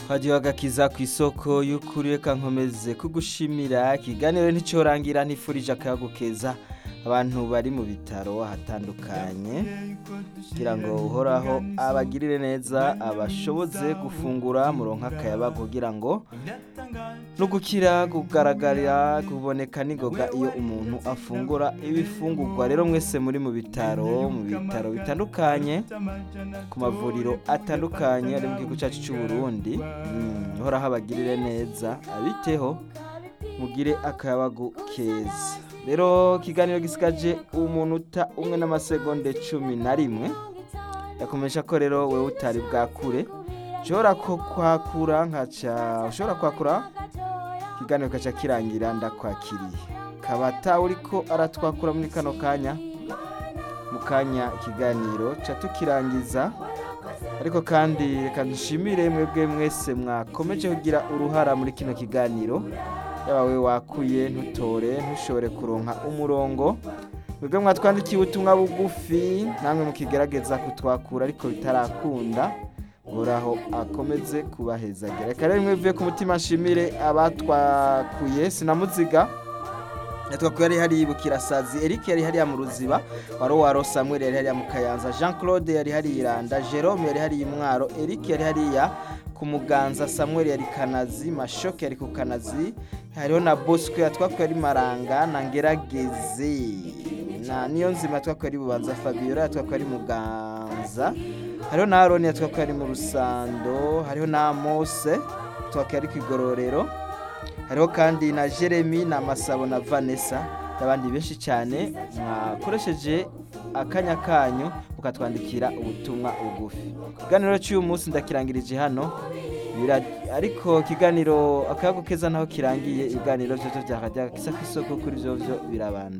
Hagiye agakiza ku isoko y'ukuri reka nkomeze kugushimira ikiganiro nticorangira ntifurije akayago keza abantu bari mu bitaro ahatandukanye kugira ngo uhoraho abagirire neza abashoboze gufungura muronka akayabago kugira ngo no gukira kugaragarira kuboneka n'ingoga iyo umuntu afungura ibifungurwa rero mwese muri mu bitaro mu bitaro bitandukanye ku mavuriro atandukanye ari mu gihugu cyacu cy'u Burundi Mm, uhoraho abagirire neza abiteho mugire akayabagu keza rero ikiganiro gisigaje umunota umwe n'amasegonde cumi na rimwe yakomeje ko rero wewe utari bwakure ushobora ko kwakura nkaca ushobora kwakura ikiganiro kaca kirangira ndakwakiriye kabata uriko aratwakura muri kano kanya mu kanya ikiganiro ca tukirangiza ariko kandi reka dushimire mwebwe mwese mwakomeje kugira uruhara muri kino kiganiro yaba we wakuye ntutore ntushobore kuronka umurongo mwebwe mwatwandikiye ubutumwa bugufi namwe mukigerageza kutwakura ariko bitarakunda uhoraho akomeze kubahezagira reka rero mwebwe ku mutima nshimire abatwakuye sinamuziga yatwakuye yari hariya bukirasazi eric yari hariya mu ruziba waro waro samuel yari hariya mu kayanza jean claude yari hariya iranda jerome yari hariya imwaro eric yari hariya ku muganza samuel yari kanazi mashoke yari ku kanazi hariho na bosco yatwakuye ari maranga na ngerageze na niyo nzima yatwakuye ari bubanza fabiola yatwakuye ari muganza hariho na aroni yatwakuye ari mu rusando hariho na mose yatwakuye ari ku igororero hariho kandi na jeremy na masabo na vanessa n'abandi benshi cyane mwakoresheje akanya kanyu mukatwandikira ubutumwa bugufi ikiganiro cy'uyu munsi ndakirangirije hano Bira- ariko ikiganiro akayago keza naho kirangiye ibiganiro byo bya kajya kisa ku isoko kuri byo byo birabanda